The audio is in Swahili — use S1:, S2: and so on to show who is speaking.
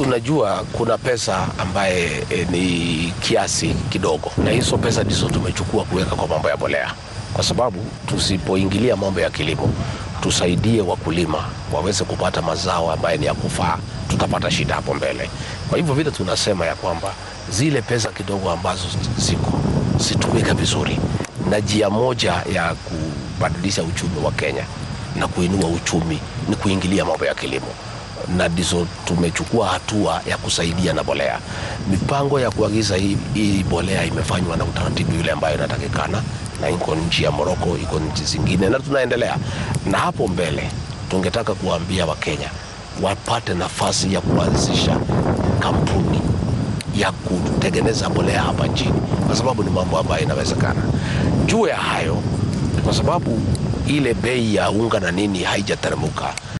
S1: tunajua kuna pesa ambaye e, ni kiasi kidogo, na hizo pesa ndizo tumechukua kuweka kwa mambo ya mbolea, kwa sababu tusipoingilia mambo ya kilimo tusaidie wakulima waweze kupata mazao ambayo ni ya kufaa, tutapata shida hapo mbele. Kwa hivyo vile tunasema ya kwamba zile pesa kidogo ambazo ziko zitumike vizuri, na njia moja ya kubadilisha uchumi wa Kenya na kuinua uchumi ni kuingilia mambo ya kilimo na ndizo tumechukua hatua ya kusaidia na bolea. Mipango ya kuagiza hii, hii bolea imefanywa na utaratibu yule ambayo inatakikana, na iko nchi ya Moroko, iko nchi zingine, na tunaendelea na hapo mbele. Tungetaka kuwaambia Wakenya wapate nafasi ya kuanzisha kampuni ya kutengeneza bolea hapa nchini, kwa sababu ni mambo ambayo inawezekana. Juu ya hayo, kwa sababu ile bei ya unga na nini haijateremka